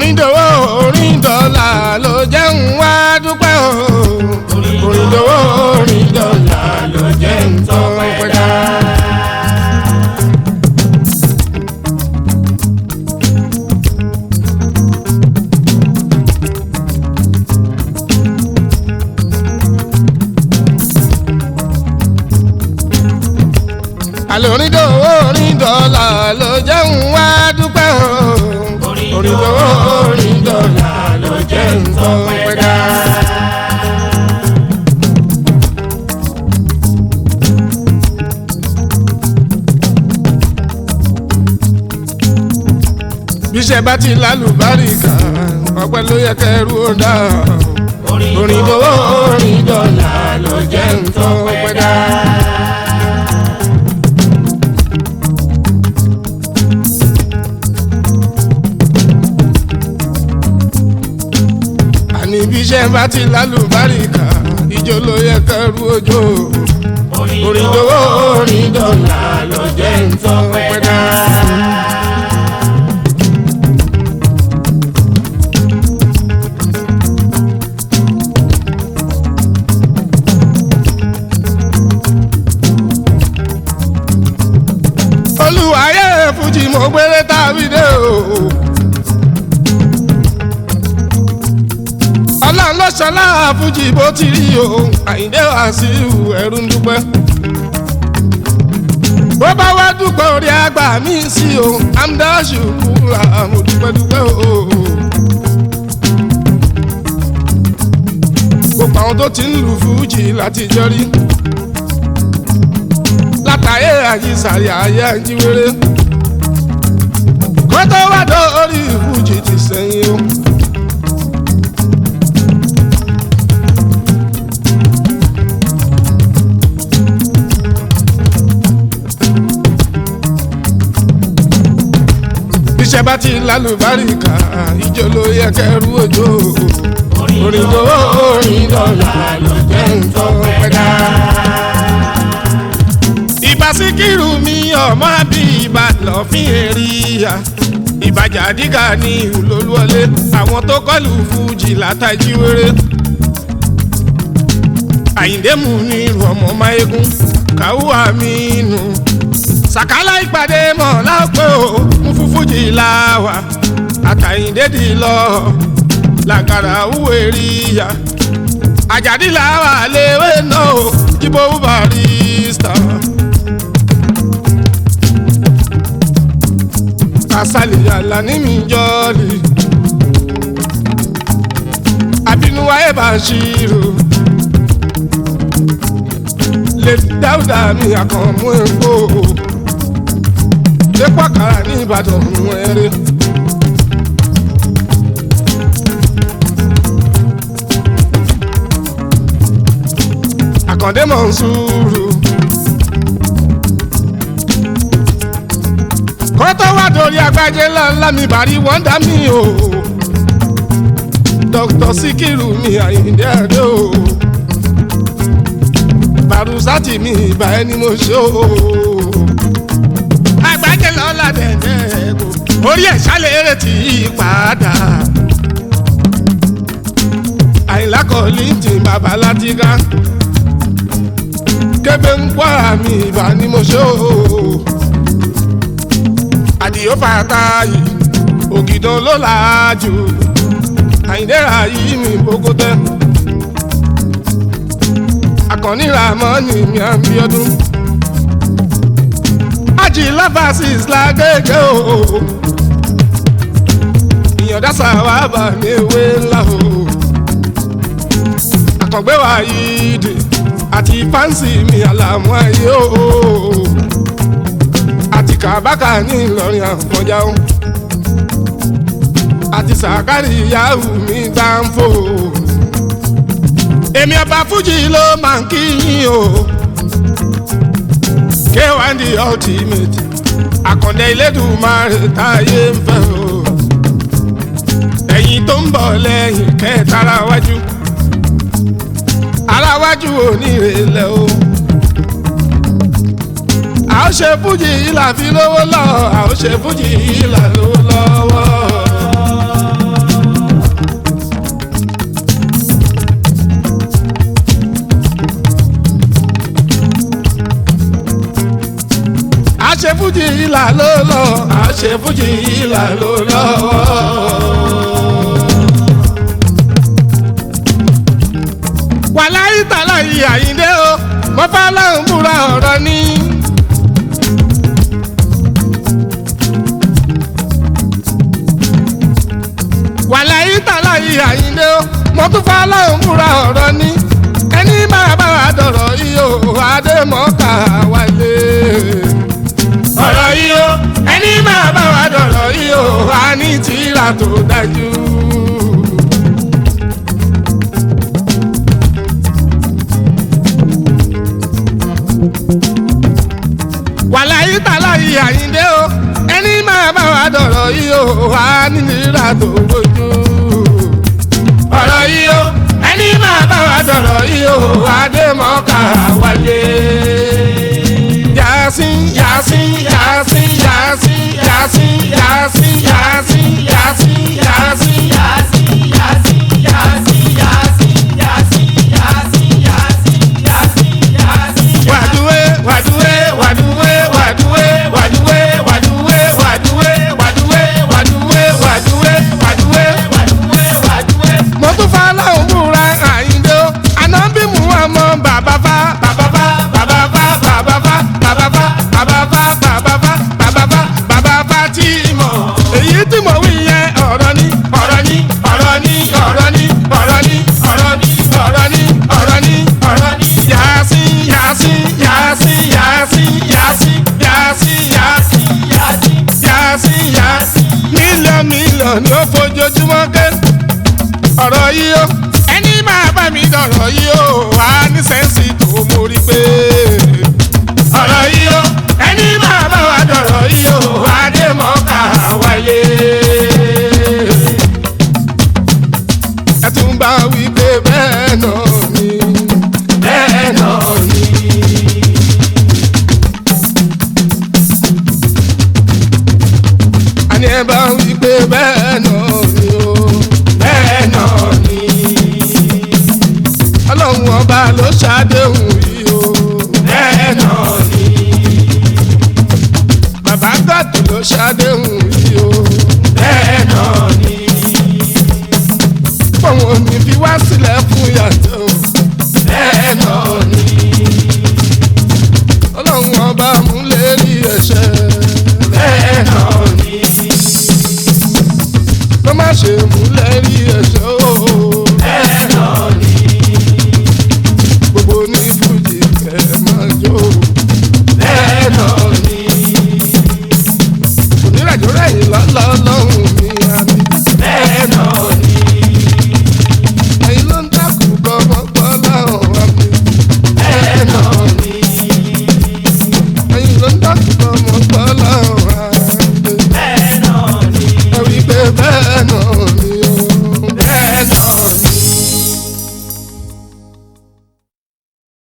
orin dòwó orin dọ́là ló jẹ́ ń wá dúpẹ́ o orin dòwó orin dọ́là ló jẹ́ ń tọ́ pẹ́dá. àlọ́ orin dòwó orin dọ́là ló jẹ́ ń wá dúpẹ́ o orin dòwó orin dọ́là ló jẹ́ ń tọ́ pẹ́dá. bíṣẹ́ bá ti lálùbáríkà ọpẹ́ ló yẹ kẹrù ó dá orin dòwó orin dọ́là ló jẹ́ ń tọ́ pẹ́dá. àní bí iṣẹ́ bá ti lálùbáríkà ìjọ ló yẹ kẹrù òjò orin dòwó orin dọ́là ló jẹ́ ń tọ́ pẹ́dá. olùwàyẹ fújì mo gbére tàbí dé o. ọlọ́run ló ṣọlá fújì bó ti rí o àyíndé wàsíù ẹ̀rù ń dúpẹ́. bó bá wá dúpẹ́ orí àgbà mi sí o amdáṣù kúra mo dúpẹ́ dúpẹ́ o. gbogbo àwọn tó ti ń lu fújì látijọ́ rí látàyè àjísàrí ayé àjíwèrè kó tó wá dórí fújì ti sẹ́yìn o. iṣẹ́ bá ti lálùbáríkà ìjọ ló yẹ kẹrù òjò orin tó orin dọ́là ló jẹ́ ń tọ́ pẹ́dá. ìbá síkírù mi ọmọ àbí ìbá lọ́fín èrìyà ìbàjà dígà ní olólùwọlé àwọn tó kọlù fújì látàjí wéré. àyíndé mú ní ọmọ máyégún káwọ́ àmì nù sàkálà ìpàdé mọ̀ lápẹ́ o ń fún fújì láwà àtàyìndédì lọ làgàrà wúwe rí ya àjàdí làwà léwé náà o jíbó barista. kásálì yàrá ní mi jọ́ọ̀lì àbínúwá ẹ̀ bá ṣírò lè dáúdà mi àkànmú epo epo àkàrà ní ìbàdàn mú ẹrẹ. àkàndé mọ̀ ń sùúrù. kọ́tọ́ wá dorí agbájé ńláńlá mi bàrí wọ́ndà mi o. dr sikiru mi àyíndé àdó o. barusati mi ìbá ẹni mo ṣe o. agbájé lọ́la dẹ̀dẹ̀ kò orí ẹ̀ ṣálẹ̀ eré tí í padà. àyìnlá kọ́lí ti bàbá látìgá kébé ń gbọ́ àmì ìbá ni mo ṣe o. àdìyó fàtà yìí ògìdàn ló làájú àyìndẹ́ra yìí mi bókó tẹ́. àkànní ramoni mi à ń bí ọdún. ájì láfàásìs lágége o. ìyọ̀dá sàwábà mi ewé ńlá o. àkàngbé wa yìí dè àti fáǹsì mi àlàmú ayé o àti kàbákà ní ìlọrin àfọjá o àti sàkárì yahoo mi gbáǹfò èmi ọba fújì ló máa ń kíyìn o k1 the ultimate àkàndé ilédùmarè táyé ń fẹ́ o ẹ̀yin tó ń bọ̀ lẹ́yìn kẹtàrà wájú aláwájú onírèlẹ̀ o. a ó ṣe fújì ìlà fi lówó lọ a ó ṣe fújì ìlà lówó lọ́wọ́. fújì ìlà ló lọ àṣẹ fújì ìlà ló lọ. wàláyé tàlà yìí àyíndé o mo fẹ́ lọ́hùn búra ọ̀rọ̀ ni. wàláyé tàlà yìí àyíndé o mo tún fẹ́ lọ́hùn búra ọ̀rọ̀ ni. ẹni máa bá wa dọ̀rọ̀ yìí o àdèmọ́kà wálé. ọ̀rọ̀ yìí o ẹni máa bá wa dọ̀rọ̀ yìí o a ní tìrà tó dájú. wàláyé tàlà yìí àyíndé o ẹni máa bá wa dọ̀rọ̀ yìí o wà nílera tó gbójú. ọ̀rọ̀ yìí o ẹni máa bá wa dọ̀rọ̀ yìí o wà dé mọ́ká wáyé. Yasin Yasin Yasin Yasin Yasin Yasin Yasin Yasin Yasin wàdúwé wàdúwé wàdúwé wàdúwé wàdúwé wàdúwé wàdúwé wàdúwé wàdúwé wàdúwé wàdúwé. mo tún fa láwọn múra àyíndé o ànábì mú ọmọ bàbá fa bàbá fa bàbá fa bàbá fa bàbá fa bàbá fa bàbá fa bàbá fa bàbá fa tí mọ̀ èyí tí mo wí yẹn ọ̀rọ̀ ni ọ̀rọ̀ ni ọ̀rọ̀ ni ọ̀rọ̀ ni ọ̀rọ̀ ni ọ̀rọ̀ ni ọ̀rọ̀ ni ọ̀rọ̀ ni ọ̀rọ̀ ni Yasin Yasin Yasin Yasin Yasin Yasin Yasin Yasin Yasin mílíọ̀nù mílíọ̀nù ni ó fojoojúmọ́ ké ọ̀rọ̀ yìí ó ẹni máa bá mi dọ̀rọ̀ yìí ó wà ní sẹ́ǹsì tó mú rí pé. ọ̀rọ̀ yìí ó ẹni máa bá wa dọ̀rọ̀ yìí ó wà dé mọ́ká wáyé. ẹ tún bá wí pé bẹ́ẹ̀ náà ni bẹ́ẹ̀ náà ni. àní ẹ bá wí pé bẹ́ẹ̀ náà ni o bẹ́ẹ̀ náà ni. ọlọ́run ọba ló ṣàdéhùn yìí o bẹ́ẹ̀ náà ni. bàbá gàdù ló ṣàdéhùn yìí o